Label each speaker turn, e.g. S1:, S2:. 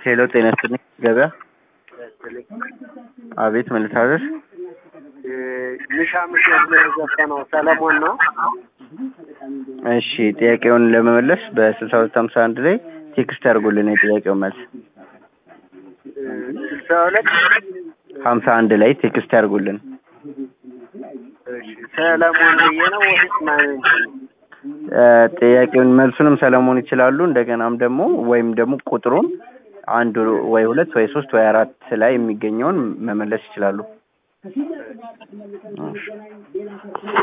S1: ሄሎ ጤና ይስጥልኝ ገበያ አቤት ምን ልታዘዝ
S2: ሚሻ ምሽት ላይ የዘፈነው ሰለሞን ነው።
S1: እሺ ጥያቄውን ለመመለስ በስልሳ ሁለት ሀምሳ አንድ ላይ ቴክስት ያድርጉልን የጥያቄውን መልስ
S2: ስልሳ ሁለት
S1: ሀምሳ አንድ ላይ ቴክስት ያድርጉልን
S2: ሰለሞን ብዬ ነው ወይስ ማን?
S1: እ ጥያቄውን መልሱንም ሰለሞን ይችላሉ እንደገናም ደግሞ ወይም ደግሞ ቁጥሩን አንድ ወይ ሁለት ወይ ሶስት ወይ አራት ላይ የሚገኘውን መመለስ ይችላሉ እሺ